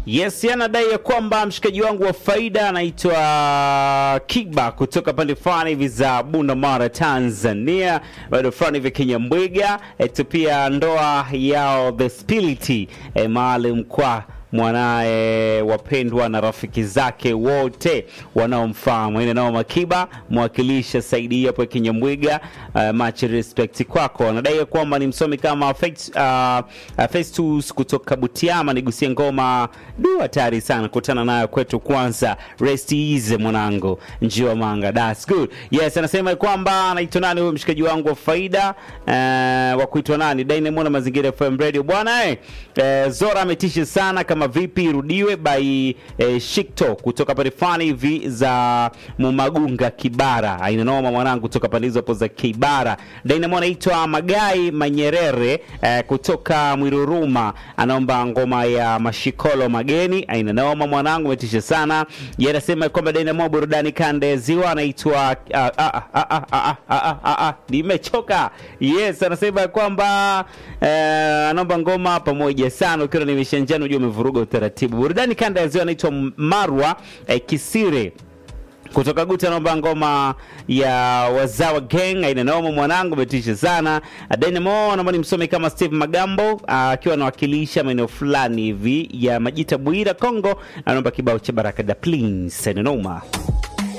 Yes, anadai ya kwamba mshikaji wangu wa faida anaitwa Kiba kutoka pande fulani hivi za Bunda Mara, Tanzania, bado fulani hivi Kinyambwiga. Etu pia ndoa yao the spiriti e, maalum kwa mwanaye wapendwa na rafiki zake wote wanaomfahamu. Ine nao Makiba mwakilisha Saidi hapo Kinyambwiga. Uh, much respect kwako. Anadai kwamba ni msomi kama Fex- uh, uh, Festus kutoka Butiama, nigusie ngoma du, hatari sana kutana nayo kwetu. Kwanza rest easy mwanangu, njiwa manga, that's good. Yes, anasema kwamba anaitwa nani huyo mshikaji wangu wa faida uh, wa kuitwa nani Dynamo na Mazingira FM Radio bwana eh, eh, Zora ametisha sana kama vipi irudiwe by eh, Shikto kutoka pale fani hivi za Mumagunga Kibara. Aina noma mwanangu kutoka pande hizo hapo za Kibara. Dynamo anaitwa Magai Manyerere eh, kutoka Mwiruruma anaomba ngoma ya Mashikolo Mageni. Aina noma mwanangu umetisha sana. Yeye anasema kwamba Dynamo burudani kanda ya ziwa anaitwa ah, ah, ah, ah, ah, ah, ah, ah, ah, nimechoka. Yes, anasema kwamba eh, anaomba ngoma pamoja sana ukiwa nimeshanjana unajua umevuruga utaratibu. Burudani kanda ya ziwa anaitwa Marwa eh, Kisire kutoka Guta naomba ngoma ya Wazawa Gang aina noma mwanangu umetisha sana. Dynamo naomba nimsome kama Steve Magambo akiwa anawakilisha maeneo fulani hivi ya Majita Bwira Kongo, anaomba kibao cha Baraka da Please aina noma.